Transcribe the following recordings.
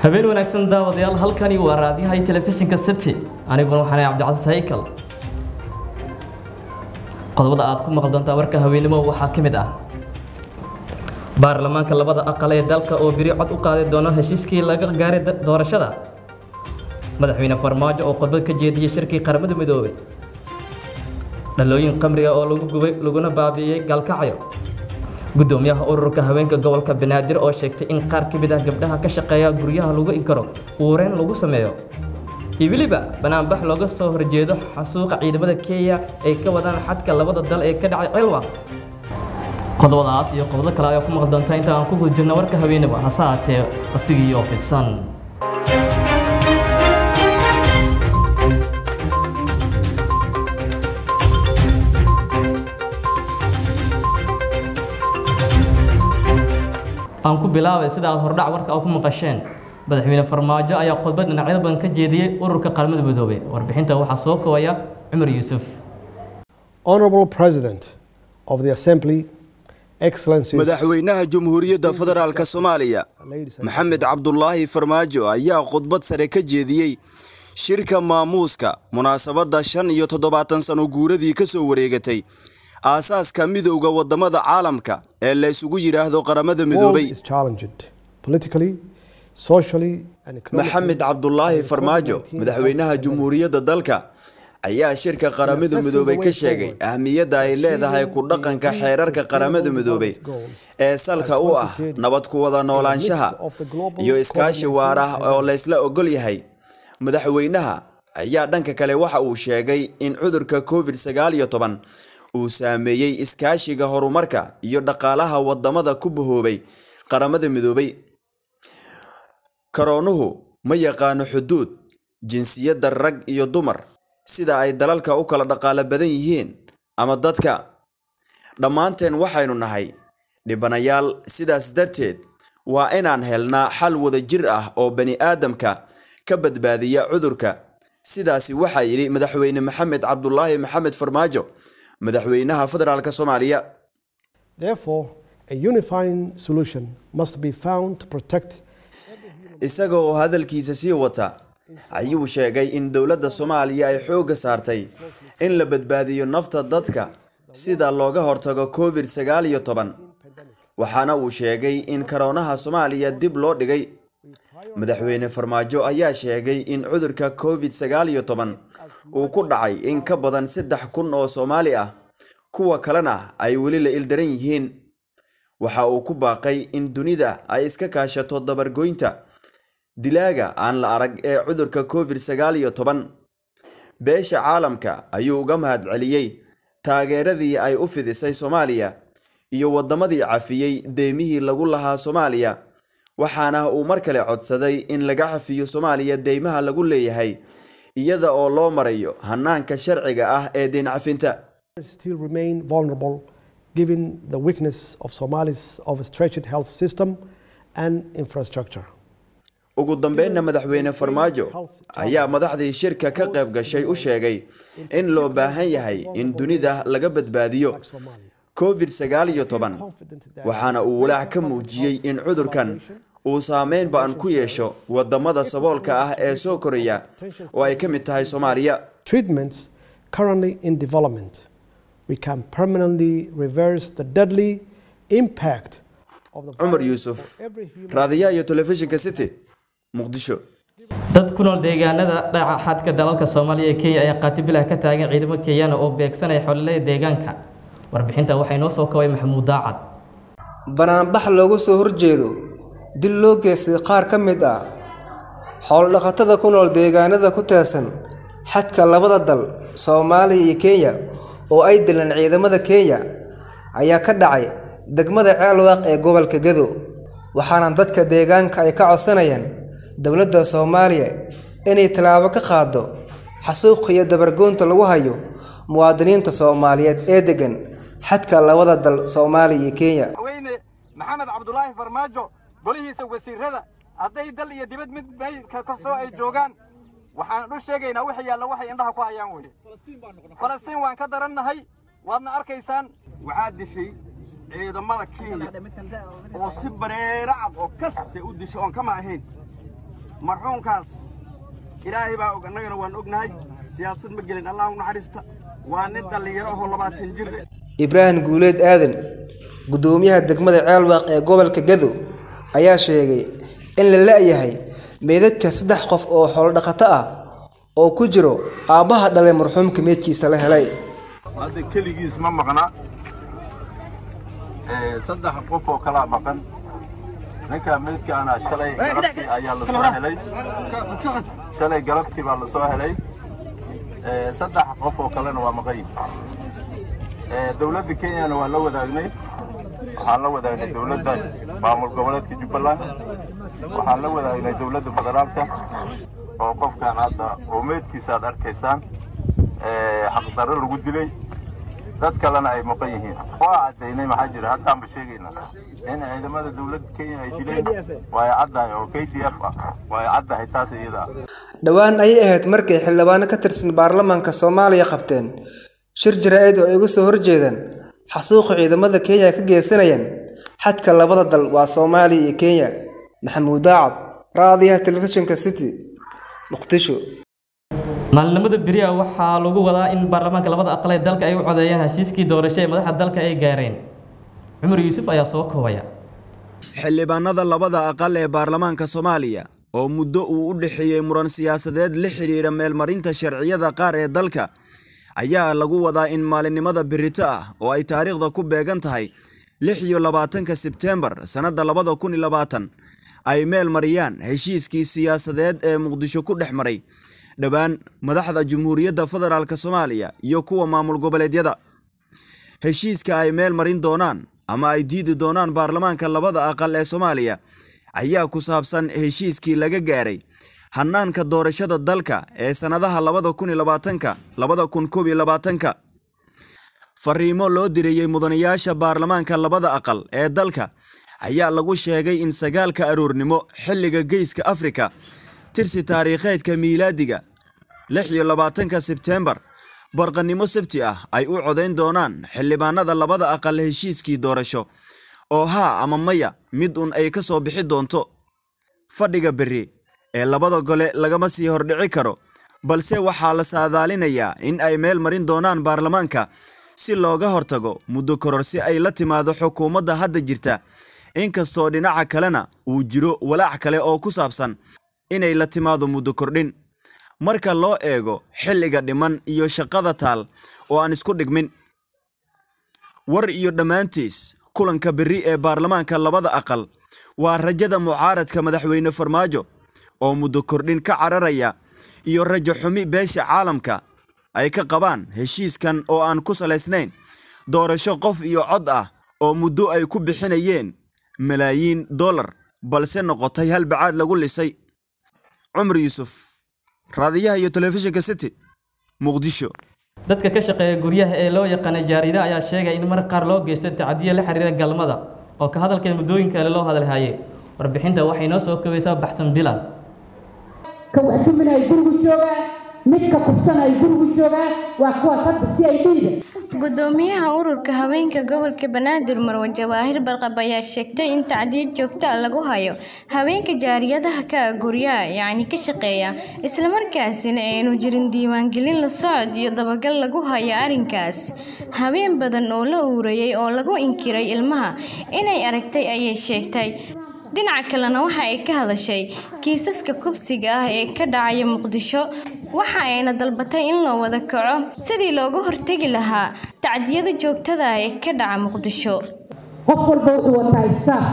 habeen wanaagsan daawadayaal halkani waa raadiyaha telefishinka city aniguna waxaan ahay cabdicasiis haykal qodobada aad ku maqal doontaa warka haweenimo waxaa ka mid ah baarlamaanka labada aqal ee dalka oo biri cod u qaaday doona heshiiskii laga gaaray doorashada madaxweyne farmaajo oo khudbad ka jeediyey shirkii qaramada midoobay dhalooyin qamriga oo lagu gubay laguna baabi'iyey gaalkacyo gudoomiyaha ururka haweenka gobolka banaadir oo sheegtay in qaar ka mid ah gabdhaha ka shaqeeya guryaha lagu inkaro uureen lagu sameeyo iyo weliba banaanbax looga soo horjeedo xasuuqa ciidamada kenya ay ka wadaan xadka labada dal ee ka dhacay cilwa qodobadaas iyo qodobo kale ayaa ku maqli doontaa inta aan ku guda jirna warka haweeneba hase haatee asigii oo fidsan aan ku bilaabay sida aad hordhac warka a ku maqasheen madaxweyne farmaajo ayaa khudbad dhinacyada badan ka jeediyey ururka qaramada midoobay warbixinta waxaa soo koobaya cumar yuusuf Honorable President of the Assembly, Excellencies, madaxweynaha jamhuuriyadda federaalk soomaaliya ladies and maxamed cabdulaahi farmaajo ayaa khudbad sare ka jeediyey shirka maamuuska munaasabadda shan iyo toddobaatan sano guuradii ka soo wareegatay aasaaska midowda waddamada caalamka ee la isugu yidhaahdo qaramada all midoobay is challenged politically, socially, and economically. maxamed cabdulaahi farmaajo madaxweynaha jamhuuriyadda dalka ayaa shirka qaramada midoobay ka sheegay ahmiyadda ay leedahay ku dhaqanka xeerarka qaramada midoobay ee salka u ah nabad ku wada noolaanshaha iyo iskaashi waar ah oo laysla ogol yahay madaxweynaha ayaa dhanka kale waxa uu sheegay in cudurka covid sagaal iyo toban uu saameeyey iskaashiga horumarka iyo dhaqaalaha wadamada ku bahoobay qaramada midoobay karoonuhu ma yaqaano xuduud jinsiyadda rag iyo dumar sida ay dalalka u kala dhaqaalo badan yihiin ama dadka dhammaanteen waxaynu nahay dhibanayaal sidaas darteed waa inaan helnaa xal wada jir ah oo bani aadamka ka badbaadiya cudurka sidaasi waxaa yidhi madaxweyne maxamed cabdulaahi maxamed farmaajo madaxweynaha federaalk soomaaliya Therefore, a unifying solution must be found to protect isaga oo hadalkiisa sii wata ayuu sheegay in dowladda soomaaliya ay xoogga saartay in la badbaadiyo nafta dadka sida looga hortago covid sagaal iyo toban waxaana uu sheegay in karoonaha soomaaliya dib loo dhigay madaxweyne farmaajo ayaa sheegay in cudurka covid sagaal iyo toban uu ku dhacay in ka badan saddex kun oo soomaali ah kuwa kalena ay weli la ildaran yihiin waxa uu ku baaqay in dunida ay iska kaashato dabargoynta dilaaga aan la arag ee cudurka covid sagaal iyo toban beesha caalamka ayuu uga mahadceliyey taageeradii ay u fidisay soomaaliya iyo waddamadii cafiyey deymihii lagu lahaa soomaaliya waxaana uu mar kale codsaday in laga cafiyo soomaaliya deymaha lagu leeyahay iyada oo loo marayo hanaanka sharciga ah ee deyn cafinta still remain vulnerable given the weakness of Somali's of a stretched health system and infrastructure. ugu dambeynna madaxweyne farmaajo ayaa madaxdii shirka ka qayb gashay u sheegay in loo baahan yahay in dunida laga badbaadiyo covid sagaal iyo toban waxaana uu walaac ka muujiyey in cudurkan uu saameyn ba-an ku yeesho wadamada saboolka ah ee soo koraya oo ay ka mid tahay soomaaliya Treatments currently in development, we can permanently reverse the deadly impact of the cumar virus yuusuf on every human raadiyaha iyo telefishinka city muqdisho dad ku nool deegaanada dhaca xadka dalalka soomaaliya ee kenya ayaa qaatibilah ka taagan ciidamo kenyana oo beegsanaya xololada deegaanka warbixinta waxaa inoo soo kobay maxamuud daacad banaanbax looga soo horjeedo dil loo geystay qaar ka mid ah xoolo-dhaqatada ku nool deegaanada ku teersan xadka labada dal soomaaliya iyo kenya oo ay dileen ciidamada kenya ayaa ka dhacay degmada ceelwaaq ee gobolka gado waxaana dadka deegaanka ay ka codsanayaan dowladda soomaaliya inay tallaabo ka qaado xasuuq iyo dabargoynta lagu hayo muwaadiniinta soomaaliyeed ee deggan xadka labada dal soomaaliya iyo kenya madaxweyne maxamed cabdulaahi farmaajo golihiisa wasiirada hadday dal iyo dibad mid meydka kastoo ay joogaan waxaan u sheegaynaa wixii yaalla waxay indhaha ku hayaan weye falastiin waan ka darannahay waadna arkaysaan waxaa dishay ciidamada kenya oo si bareera cad oo kase u dishay oon kama ahayn marxuumkaas ilaahay baa og annagana waan ognahay siyaasad ma gelin allah u naxariista waa nin dhallinyaro ahoo labaatan jir ibraahim guuleed aadan guddoomiyaha degmada ceelwaaq ee gobolka gado ayaa sheegay in la la'yahay meydadka saddex qof oo xoolodhaqato ah oo ku jiro aabbaha dhalay marxuumka meydkiisa la helay hadda keligiis ma maqna saddex qof oo kalaa maqan ninkaa meydkaana shalay galabtii ayaa la soo helay shalay galabtii baa la soo helay saddex qof oo kalena waa maqan yihin dowladda kenyana waa la wadaagnay waxaan la wadaagnay dowladda maamul goboleedka jubbaland waxaan la wadaagnay dowladda federaalka oo qofkan hadda oo meydkiisa aad arkaysaan xaqdarro lagu dilay dad kalena ay maqan yihiin waa caddaynay maxaa jira haddaanba sheegaynaa in ciidamada dowladda kenya ay dileen waa ay caddahay oo k d f ah waa ay caddahay taas iyada ah dhowaan ayay ahayd markay xildhibaano ka tirsan baarlamaanka soomaaliya qabteen shir jaraa'id oo ay uga soo horjeedaan xasuuqa ciidamada kenya ka geysanayaan xadka labada dal waa soomaaliya iyo kenya maxamuud daacad raadiyaha telefishinka city muqdisho maalinimada beriya waxaa lagu wadaa in baarlamaanka labada aqal ee dalka ay u codeeyaan heshiiskii doorasho ee madaxda dalka ay gaareen cumar yuusuf ayaa soo koobaya xildhibaanada labada aqal ee baarlamaanka soomaaliya oo muddo uu u dhexeeyey muran siyaasadeed la xidhiidha meelmarinta sharciyada qaar ee dalka ayaa lagu wadaa in maalinimada berito ah oo ay taariikhda ku beegan tahay lix iyo labaatanka sebteembar sannadda labada kun iyo labaatan ay meel mariyaan heshiiskii siyaasadeed ee muqdisho ku dhex maray dhowaan madaxda jamhuuriyadda federaalk soomaaliya iyo kuwa maamul goboleedyada heshiiska ay meel marin doonaan ama ay diidi doonaan baarlamaanka labada aqal ee soomaaliya ayaa ku saabsan heshiiskii laga gaaray hannaanka doorashada dalka ee sannadaha labada kun iyo labaatanka labada kun koob iyo labaatanka fariimo loo dirayey mudanayaasha baarlamaanka labada aqal ee dalka ayaa lagu sheegay in sagaalka aroornimo xilliga geyska afrika tirsi taariikheedka miilaadiga lix iyo labaatanka sebteembar barqannimo sabti ah ay u codayn doonaan xildhibaanada labada aqal heshiiskii doorasho oo haa ama maya mid un ay ka soo bixi doonto fadhiga berri ee labada gole lagama sii hordhici karo balse waxaa la saadaalinayaa in ay meel marin doonaan baarlamaanka si looga hortago muddo kororsi ay la timaado xukuumadda hadda jirta inkastoo dhinaca kalena uu jiro walaac kale oo ku saabsan inay la timaado muddo kordhin marka loo eego xilliga dhiman iyo shaqada taal oo aan isku dhigmin war iyo dhammaantiis kulanka berri ee baarlamaanka labada aqal waa rajada mucaaradka madaxweyne farmaajo oo muddo kordhin ka cararaya iyo rajo xumi beesha caalamka ay ka qabaan heshiiskan oo aan ku salaysnayn doorasho qof iyo cod ah oo muddo ay ku bixinayeen malaayiin dollar balse noqotay hal bacaad lagu lisay cumar yuusuf raadiyaha iyo telefishinka city muqdisho dadka ka shaqeeya guryaha ee loo yaqaana jaarida ayaa sheegay in mar qaar loo geysto tacdiyo la xiriira galmada oo ka hadalkeen muddooyin kale loo hadalhaye warbixinta waxay noo soo koobaysaa baxsan bilan ka wax duminaya gurigu joogaa midka kufsanaya gurigu joogaa waa kuwaas hadda si ay dhiida gudoomiyaha ururka haweenka gobolka banaadir marwe jawaahir barqab ayaa sheegtay in tacdiid joogto ah lagu hayo haweenka jaariyadaha ka ah guryaha yacni ka shaqeeya islamarkaasina aynu jirin diiwaangelin la socod iyo dabagal lagu hayo arrinkaas haween badan oo la uurayay oo lagu inkiray ilmaha inay aragtay ayay sheegtay dhinaca kalena waxa ay ka hadashay kiisaska kubsiga ah ee ka dhacaya muqdisho waxa ayna dalbatay in loo wada kaco sidii looga hortegi lahaa tacdiyada joogtada ah ee ka dhaca muqdisho qof walba wuxuu wataa isaaf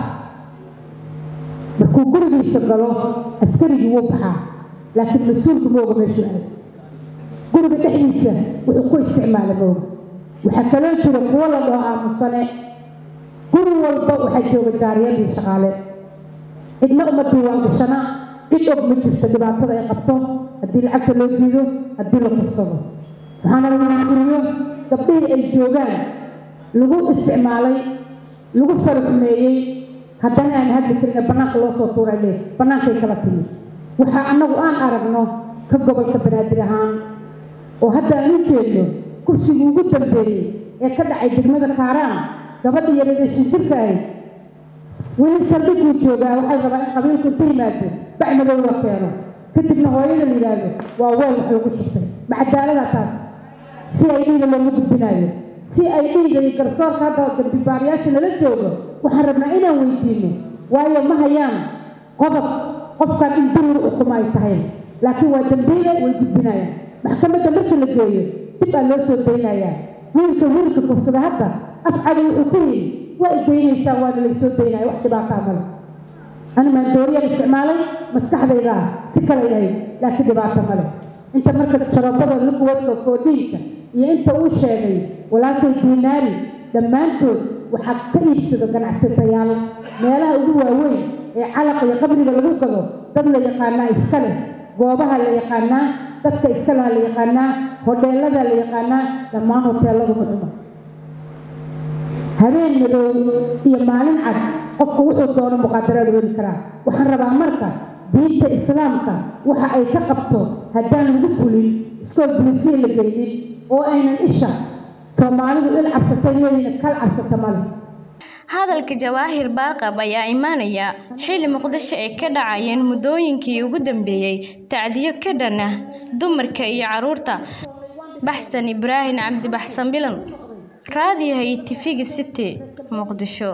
markuu gurigiisa galo askarigii wuu baxaa laakiin mas-uulku mooga meeshuu aad guriga dhexdiisa wuxuu ku isticmaala mooga waxaa kaloo jira kuwo la dhaho aamusane guri walba waxaa jooga jaariyadii shaqaale cidna uma diiwaan gashana cid og ma jirto dhibaatada ay qabto haddii lacagta loo diido haddii la kursado waxaana lagu guriyo gabdhihii ay joogaan lagu isticmaalay lagu faraxumeeyey haddana aan hadli karin bannaanka loo soo tuuray le bannaankay kala timi waxaa annagu aan aragno ka gobolka banaadir ahaan oo hadda aan u jeedno kursigii ugu dambeeyey ee ka dhacay degmada kaaraan gabadha yaradee shinjirka ahayd weli saldhiguu joogaa waxay rabaa in qabiilku inta yimaado bacmadow la keeno kadibna hooyada la yidhaahdo waa weel wax lagu shubtay macadaalada taas si ay dhiiga loogu gudbinayo si ay dhiiga iyo garsoorka hadda dambibaarayaasha nala joogo waxaan rabnaa inaan weydiino waayo ma hayaan qodob qofkan in dulur ukuma ay tahay laakiin waa dambiile way gudbinayaan maxkamadda marka la geeyo dib aa loo soo daynayaa wiilka wiilka kufsada hadda afcada wuxuu ku yidhi waa idaynaysaa waana laysoo daynaya wax dhibaataa male ani maandooriyaan isticmaalay maskaxdayda ah si kale yahay laakiin dhibaato male inta marka sharabada laguwadka koodhiinka iyo inta uu sheegay walaalkay diinaari dhammaantood waxaa ka iibsado ganacsatayaal meelaha ugu waaweyn ee calaqa iyo qabriga lagu gado dad la yaqaanaa iska leh goobaha la yaqaanaa dadka iska laha la yaqaanaa hodheelada la yaqaanaa dhammaan hoteeladu muxuma habeen madow iyo maalin cad qofku wuxuu doono muqaadaraad weli karaa waxaan rabaa marka diinta islaamka waxa ay ka qabto haddaan lagu fulin iskoo bulisiya la geynin oo aynan isha soomaalidu il cabsatay iyadina kal cabsata male hadalka jawaahir baarqab ayaa imaanaya xilli muqdisho ay ka dhacayeen muddooyinkii ugu dambeeyey tacdiyo ka dhan ah dumarka iyo carruurta baxsan ibraahim cabdi baxsan bilan raadiyaha iyo tifiga city muqdisho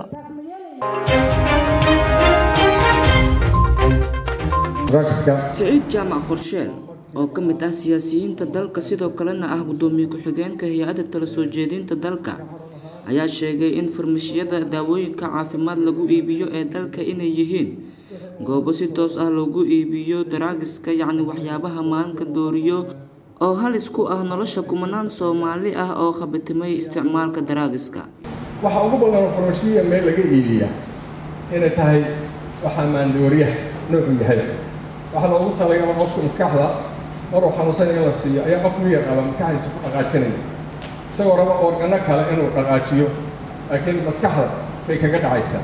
siciid jaamac qorsheel oo ka mid ah siyaasiyiinta dalka sidoo kalena ah gudoomiye ku-xigeenka hay-adda tala soo jeedinta dalka ayaa sheegay in farmashiyada daawooyinka caafimaad lagu iibiyo ee dalka inay yihiin goobo si toos ah loogu iibiyo daraagiska yacni waxyaabaha maanka dooriyo oo halis ku ah nolosha kumanaan soomaali ah oo khabatimay isticmaalka daraagiska waxa ugu badan oo farmashiya meel laga iibiyaa inay tahay waxaa maandooriyaha noocu yahay waxaa loogu talagala qofka maskaxda maruu xanuunsan in la siiyo ayaa qof miyar qaba maskaxdiisa ku dhaqaajinaya isagoo raba organo kale inuu dhaqaajiyo laakiin maskaxda bay kaga dhacaysaa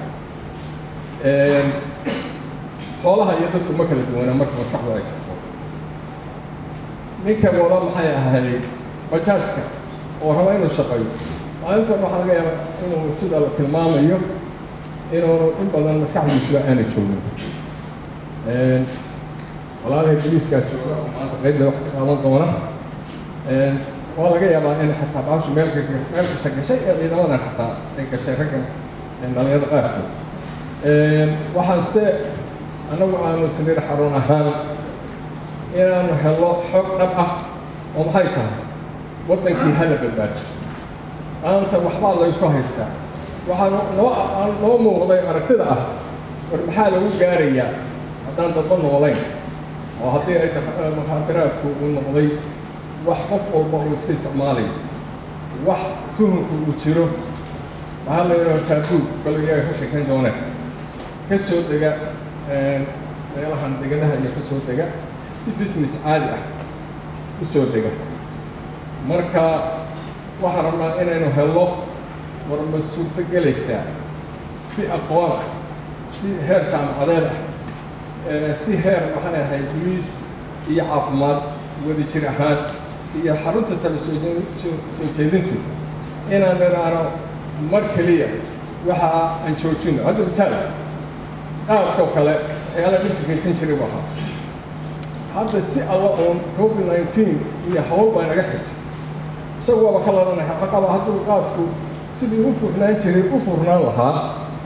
xoolaha iyo dadku ma kala duwanaa marka maskaxdu ay tagto ninka wada maxay ahayd bajaajka oo raba inuu shaqeeyo maalintan waxaa laga yaabaa inuu sida la tilmaamayo inuu in badan maskaxdiisuba aana joogin walaalhay boliiskaa jooga oo maanta qeybda wax ka qaadan doona waa laga yaabaa in xataa baashu meel meel kasta gashay ee ciidamadan xataa ay gashay ragga dhalinyarada qaarkood waxaanse annagu aanu sariir xarun ahaan inaanu helo xog dhab ah oo maxay tahay waddankii hala badbaajo maanta waxbaa la isku haystaa waxaa noo noo muuqday aragtida ah war maxaa lagu gaarayaa haddaan dadba noolayn oo haddii ay mukhaadaraadku uu noqday wax qof walba uu iska isticmaalayo wax tuhunku uu jiro waxaa la yidhaha taabuu bal iyaga ka sheekayn dooneen ka soo dega meelahan deganaha iyo ka soo dega si business caadi ah u soo dega marka waxaan rabnaa inaynu helno war ma suurto gelaysaa si aqoon ah si heer jaamacadeed ah si heer waxay ahayd boliis iyo caafimaad wada jir ahaan iyo xarunta tala soo soo jeedintu inaan idhaahno mar keliya waxa aan joojino hadda mitaal qaadkoo kale waxyaala dhibka geysan jiray bu ahaa hadda si alla uun covid nineteen iyo hawl baa naga xigtay isagu waaba ka ladanaya xaqaba hadduu qaadku sidii u furnaan jiray u furnaan lahaa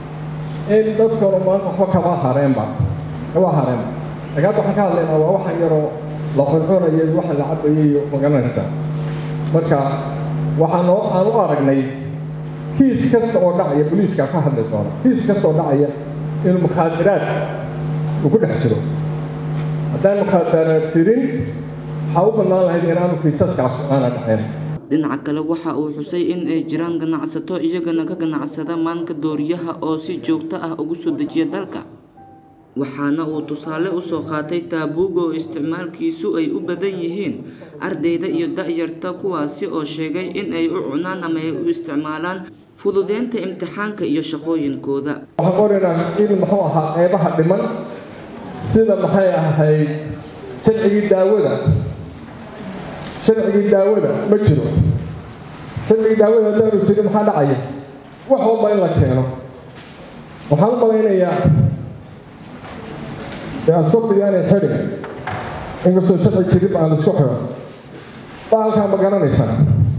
in dadkooda maanta waxba kama hareenba kama hareenba laakiin hadda waxaan ka hadlaynaa waa waxan yaroo la cuncunayo iyo waxa la cabayo iyo magaranaysa marka waxaan oo aan u aragnay kiis kasta oo dhacaya boliiska ka hadli doona kiis kasta oo dhacaya inuu mukhaadiraad uu ku dhex jiro haddaan mukhaadaraad jirin waxaa u bannaan lahayd inaanu kiisaskaas aana dhacayn dhinaca kale waxa uu xusay in ay jiraan ganacsato iyagana ka ganacsada maanka dooriyaha oo si joogto ah ugu soo dejiya dalka waxaana uu tusaale usoo qaatay taabuuga oo isticmaalkiisu ay u badan yihiin ardayda iyo da-yarta kuwaasi oo sheegay in ay u cunaan ama ay u isticmaalaan fududeynta imtixaanka iyo shaqooyinkooda waxaan qoraynaa in muxuu ahaa qeybaha dhiman sida maxay ahayd sharcigii daawada sharcigii daawada ma jiro sharcigii daawada haddaanu jirin maxaa dhacaya wax walba in la keeno waxaan u malaynayaa dee asfabtiga aanay xidhin inkastoo sharci jirib aan isku xidho baalkaa ma garanaysaa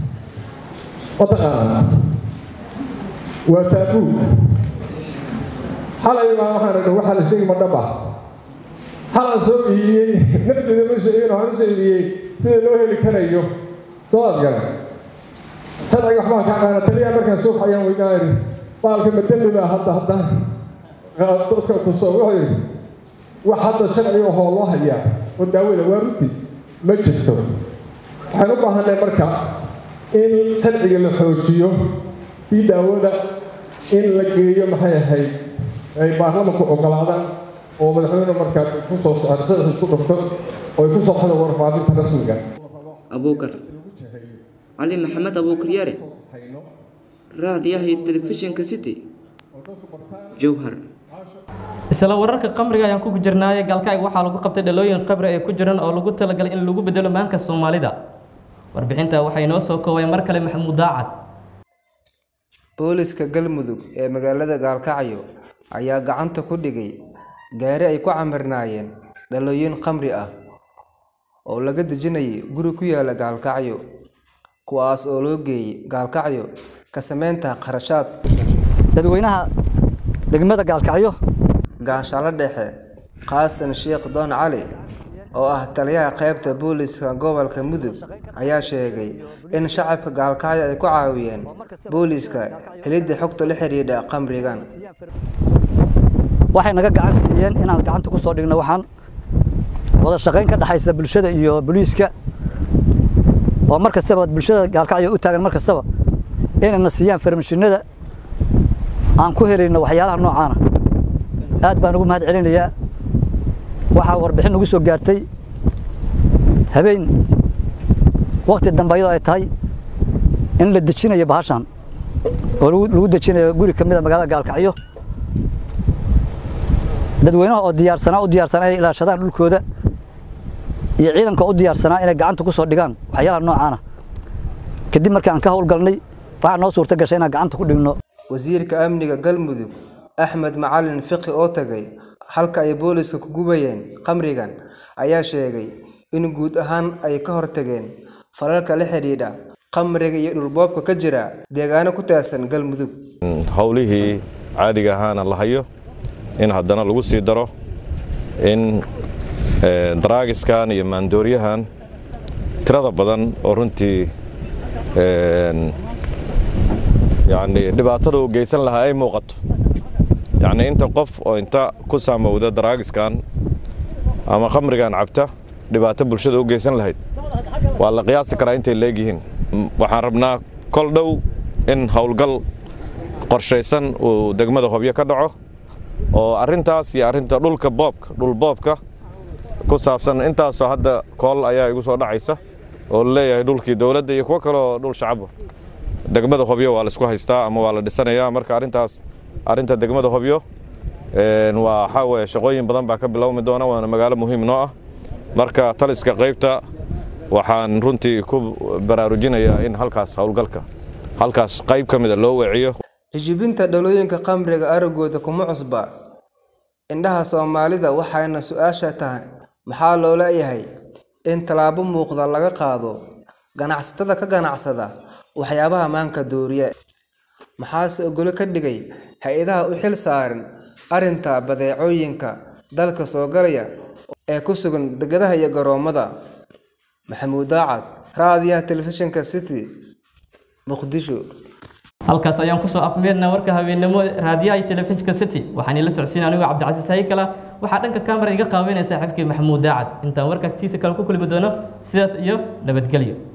ma taqaanaa waa taabuu xalay baa waxaan idhi waxaa la sheegi ma dhab ah xalaan soo iibiyey nafteeda ma sheegin waxaan u soo iibiyey sida loo heli karayo soo aad garan sharciga waxbaan ka qaana taliyaa markaan suuq ayaan weynaa idhi baalka ma dembi baa hadda hadda dadka tuso wuxuu yidhi wax hadda sharci ahoo loo hayaa oo daawada waa runtiis ma jirto waxaan u baahanay marka in sharciga la xoojiyo bii daawada in la geeyo maxay ahayd ay baarlamanku ogolaadaan oo madaxweyne markaa kusoo sharci isku dhufto oo ay ku soo xado warfaafinta rasmiga abuukar cali maxamed abuukar yare raadiyaha iyo telefishinka city jowhar isla wararka qamriga ayaan ku jirnaaye gaalkacig waxaa lagu qabtay dhalooyin qabri ay ku jiraan oo lagu talagalay in lagu bedelo maanka soomaalida warbixinta waxay noo soo koobay mar kale maxamuud daacad booliska galmudug ee magaalada gaalkacyo ayaa gacanta ku dhigay gaari ay ku camirnaayeen dhalooyin khamri ah oo laga dejinayay guri ku yaala gaalkacyo kuwaas oo loo geeyey gaalkacyo ka sameynta kharashaad dadweynaha degmada gaalkacyo gaashaalo dhexe qaasan sheekh doon cali oo ah taliyaha qaybta booliska gobolka mudug ayaa sheegay in shacabka gaalkacyo ay ku caawiyeen booliska helidda xogta la xidhiidha khamrigan waxay naga gacan siiyeen inaan gacanta ku soo dhigno waxaan wada shaqayn ka dhexaysa bulshada iyo booliiska oo mar kastaba bulshada gaalkacyo u taagan mar kastaba inayna siiyaan farmashinada aan ku helayno waxyaalaha noocaana aad baan ugu mahad celinayaa waxaa warbixin ugu soo gaartay habeen waqti dambe ayadoo ay tahay in la dejinayo bahashan oo lagu dejinayo guri ka mid a magaalada gaalkacyo dadweynaha oo diyaarsanaa u diyaarsanaa inay ilaashadaan dhulkooda iyo ciidanka u diyaarsanaa inay gacanta ku soo dhigaan waxyaalaha noocaana kadib markii aan ka howlgalnay waxaa noo suurta gashay inaan gacanta ku dhigno wasiirka amniga galmudug axmed macalin fiqi oo tagay halka ay booliska ku gubayeen khamrigan ayaa sheegay in guud ahaan ay ka hortageen falalka la xidhiidha khamriga iyo dhulboobka ka jira deegaano ku taasan galmudug howlihii caadiga ahaana la hayo in haddana lagu sii daro in daraagiskan iyo maandooryahan tirada badan oo runtii yani dhibaatada uu geysan lahaa ay muuqato yacni inta qof oo inta ku saamowda daraagiskan ama khamrigan cabta dhibaato bulshada u geysan lahayd waa la qiyaasi karaa intay leegyihiin waxaan rabnaa kol dhow in howlgal qorshaysan uu degmada hobyo ka dhaco oo arrintaas iyo arrinta dhulka boobka dhul boobka ku saabsan intaasoo hadda kool ayaa igu soo dhacaysa oo la leeyahay dhulkii dowladda iyo kuwo kaleoo dhul shacaba degmada hobyo waa la isku haystaa ama waa la dhisanayaa marka arrintaas arrinta degmada hobyo waa waxaa weeye shaqooyin badan baa ka bilowmi doona waana magaalo muhiim noo ah marka taliska qaybta waxaan runtii ku baraarujinayaa in halkaas howlgalka halkaas qayb ka mida loo weeciyo hijibinta dhalooyinka khamriga aragooda kuma cusba indhaha soomaalida waxayna su-aasha tahay maxaa loo leeyahay in tallaabo muuqda laga qaado ganacsatada ka ganacsada waxyaabaha maanka dooriya maxaase ogolo ka dhigay hay-adaha u xil saaran arrinta badeecooyinka dalka soo galaya ee ku sugan degadaha iyo garoomada maxamuud daacad raadiyaha telefishinka city muqdisho halkaas ayaan kusoo afmeernaa warka habeennimo raadiyaha iyo telefishinka city waxaan ila socodsiin anigu cabdicasiis haykala waxaa dhanka kamera iga qaabeynaya saaxiibkii maxamuud daacad intaan warka tiisa kale ku kulmi doono sidaas iyo nabadgelyo